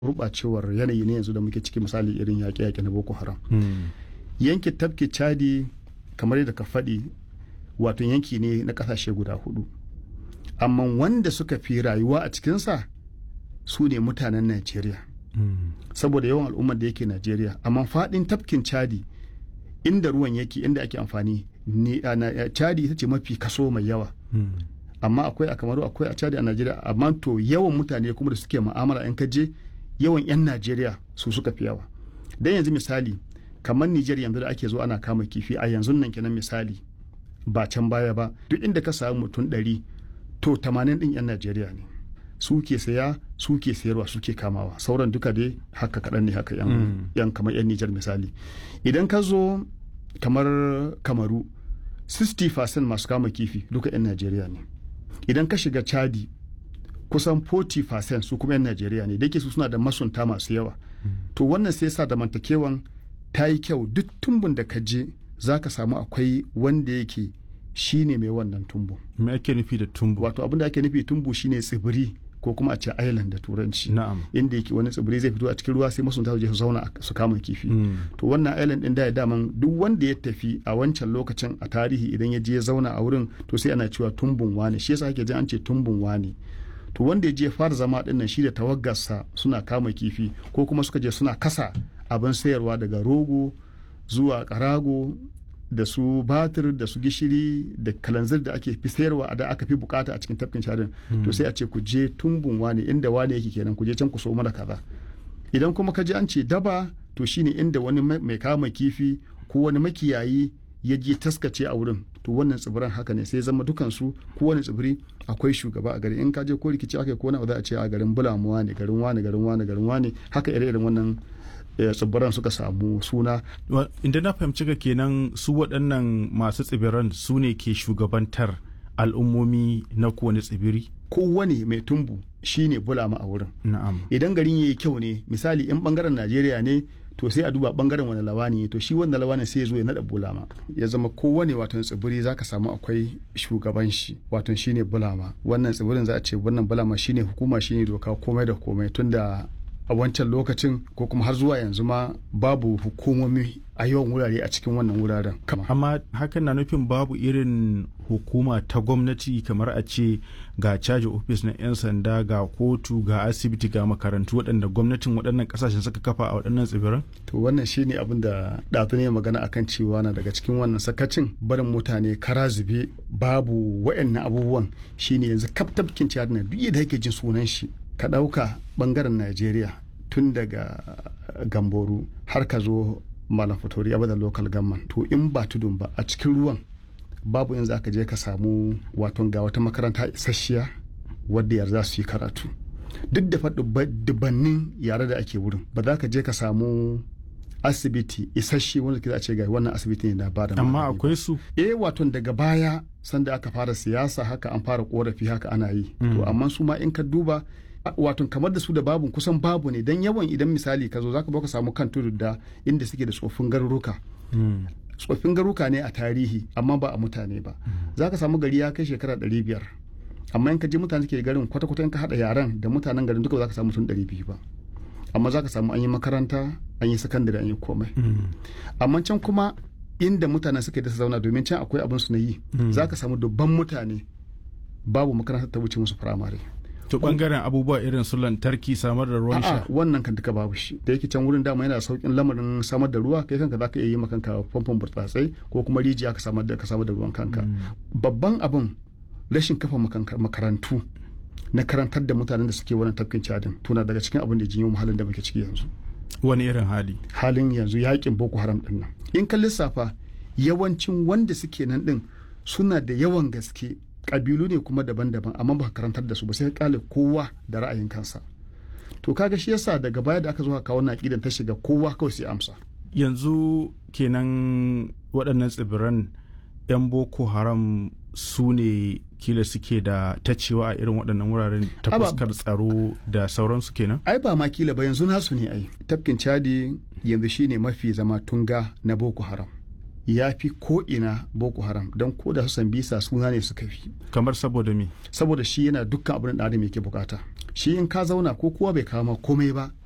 gurɓacewar yanayi ne yanzu da muke ciki misali irin yaƙe-yaƙe na boko haram yankin tafki chadi kamar yadda ka faɗi wato yanki ne na ƙasashe guda hudu amma wanda suka fi rayuwa a cikinsa su ne mutanen najeriya saboda yawan al'ummar da yake najeriya amma faɗin tafkin chadi inda ruwan yake inda ake amfani chadi ita ce mafi kaso mai yawa amma akwai a kamaru akwai a chadi a najeriya amma to yawan mutane kuma da suke ma'amala in kaje yawan 'yan najeriya su suka fi yawa dan yanzu misali kamar nijar yanzu da ake zo ana kama kifi a yanzu nan kenan misali ba can baya ba duk inda ka samu mutum ɗari to tamanin ɗin 'yan najeriya ne su ke saya su ke sayarwa su ke kamawa sauran duka dai haka kaɗan ne haka yan kamar 'yan nijar misali idan ka zo kamar kamaru 60% masu kama kifi duka 'yan najeriya ne idan ka shiga chadi kusan 40% su kuma 'yan najeriya ne da su suna da masunta masu yawa to wannan sai sa zamantakewan ta yi kyau duk tumbun da ka je za ka samu akwai wanda yake shine mai wannan tumbu me ake nufi da tumbu wato abin da ake nufi tumbu shine tsibiri ko kuma a ce island da turanci na'am inda yake wani tsibiri zai fito a cikin ruwa sai masunta su je su zauna su kama kifi to wannan island din da ya daman duk wanda ya tafi a wancan lokacin a tarihi idan ya je ya zauna a wurin to sai ana cewa tumbun wane shi yasa ake jin an ce tumbun wane to wanda ya je fara zama din nan shi da tawaggarsa suna kama kifi ko kuma suka je suna kasa abin sayarwa daga rogo zuwa karago da su batir da su gishiri da kalanzir da ake fi sayarwa da aka fi bukata a cikin tafkin sharin to sai a ce ku je tumbun wane inda wane yake kenan ku je can ku so mana kaza idan kuma ka je an ce daba to shine inda wani mai kama kifi ko wani makiyayi ya je taskace a wurin to wannan tsibiran haka ne sai zama dukansu ko wani tsibiri akwai shugaba a gari in ka je ko rikici aka ko na za a ce a garin bulamuwa ne garin wane garin wane garin wane haka ire-iren wannan tsibiran suka samu suna. Inda na fahimci ka kenan su waɗannan masu tsibiran su ne ke shugabantar al'ummomi na kowane tsibiri? Kowane mai tumbu shi ne bulama a wurin. Na'am. Idan garin yayi kyau ne misali in bangaren Najeriya ne to sai a duba bangaren wani lawani to shi wanda lawani sai ya zo ya nada bulama ya zama kowane wato tsibiri zaka samu akwai shugaban shi wato shine bulama wannan tsibirin za a ce wannan bulama shine hukuma shine doka komai da komai tunda a wancan lokacin ko kuma har zuwa yanzu ma babu hukumomi a yawan wurare a cikin wannan wuraren amma hakan na nufin babu irin hukuma ta gwamnati kamar a ce ga caji ofis na 'yan sanda ga kotu ga asibiti ga makarantu waɗanda gwamnatin waɗannan ƙasashen suka kafa a waɗannan tsibiran to wannan shine abin da ɗazu ne magana akan cewa na daga cikin wannan sakacin barin mutane kara zube babu waɗannan abubuwan shine yanzu kaftabkin ciyar na duk da yake jin sunan shi ka ɗauka ɓangaren najeriya tun daga gamboru har ka zo malam fatori abada local government to in ba tudun ba a cikin ruwan babu in za ka je ka samu waton ga wata makaranta isasshiya wadda yar za su yi karatu duk da faɗi dubannin yare da ake wurin ba za ka je ka samu asibiti isasshe wanda ke za a ce ga wannan asibiti ne na ba da amma akwai su eh waton daga baya sanda aka fara siyasa haka an fara korafi haka ana yi to amma su ma in ka duba wato kamar da su da babu kusan babu ne dan yawan idan misali ka zo zaka baka samu kan tudu da inda suke da tsoffin garuruka tsoffin garuruka ne a tarihi amma ba a mutane ba zaka samu gari ya kai shekara ɗari biyar amma in ka je mutane suke garin kwata-kwata in ka haɗa yaren da mutanen garin duka ba za ka samu mutum ɗari biyu ba amma za ka samu an yi makaranta an yi sakandare an yi komai amma can kuma inda mutane suke da su zauna domin can akwai abin su na yi za ka samu dubban mutane babu makaranta ta wuce musu firamare to bangaren abubuwa irin su lantarki samar da ruwan sha wannan kan duka babu shi da yake can wurin dama yana saukin lamarin samar da ruwa kai kanka zaka iya yi maka kanka famfon burtsatsai ko kuma rijiya ka samar da ka samar da ruwan kanka babban abin rashin kafa makarantu na karantar da mutanen da suke wannan tafkin cadin tuna daga cikin abin da jinyo halin da muke ciki yanzu wani irin hali halin yanzu yakin boko haram din nan in ka lissafa yawancin wanda suke nan din suna da yawan gaske kabilu ne kuma daban-daban amma ba karantar da su ba sai ka kale kowa da ra'ayin kansa to kaga shi yasa daga baya da aka zo kawo na ta shiga kowa kawai sai amsa yanzu kenan waɗannan tsibiran 'yan boko haram su ne kila suke da tacewa a irin waɗannan wuraren ta fuskar tsaro da sauransu kenan ai ba ma kila ba yanzu nasu ne ai tafkin chadi yanzu shine mafi zama tunga na boko haram ya fi ko ina boko haram don ko da su bisa suna ne suka fi kamar saboda me saboda shi yana dukkan abin da adam yake bukata shi in ka zauna ko kowa bai kama komai ba